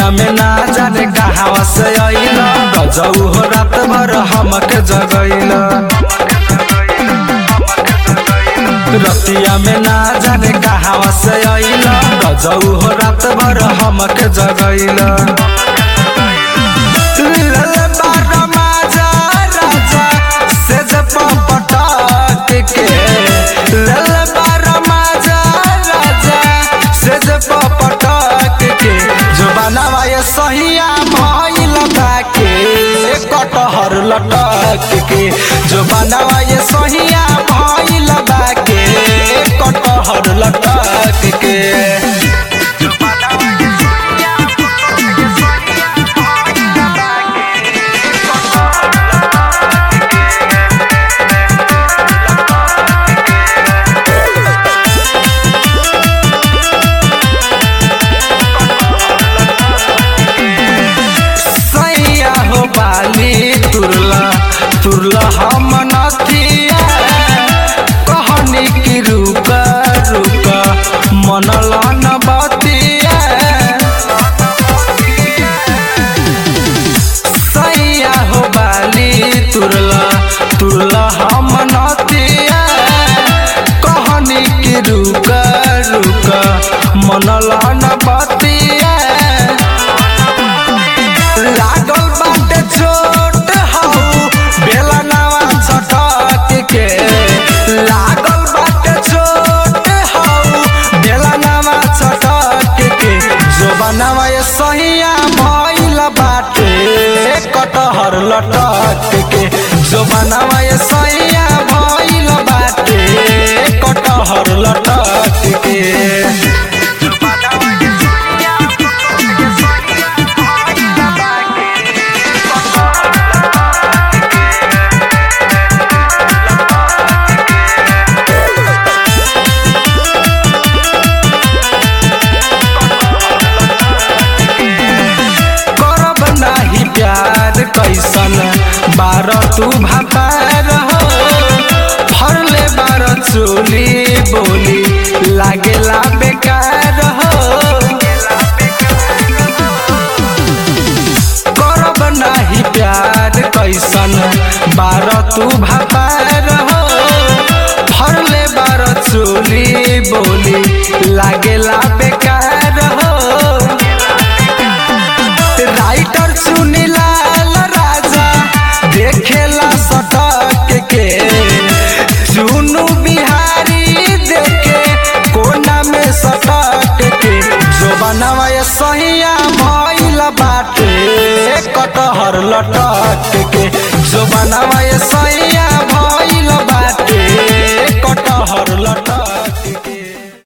में ना जाने कहावा से अइल गजऊ हो रात भर हमके जगैल रतिया में ना जाने कहावा से अइल गजऊ हो रात भर हमके जगैल लल बार माजा राजा से जब पटक के लल बार माजा राजा से जब पटक के जो बनावा ये सहिया भइल बाके कटहर लटक के जो बनावा ये सहिया भइल बाके कटहर लटक के सैया हो बाली तुरला तुरला हम नथिया कहनी की रुका रुका मनला न बतिया सैया हो बाली तुरला तुरला हम नथिया कहनी की रुका रुका मनला न बतिया लागल बाटे चोट हौ बेला नवा छटक के लागल बाटे चोट हौ बेला नवा छटक के जो बनावा ये सहिया भइल बाटे कटहर लटक के जो बनावा ये सहिया भइल बाटे कटहर लटक के करब नाही प्यार कैसन बार तू भापार हो फरले बार चोली बोली लागेला बेकार हो करब नाही प्यार कैसन बार तू भापार हो फरले बार चोली बोली लागेला बेकार हो राइटर सुनीलाल राजा देखेला सटक के चुनु बिहारी देखे कोना में सटक के जो बनावा ये सहिया भइल बाटे कटहर लटक के जो बनावा ये सहिया भइल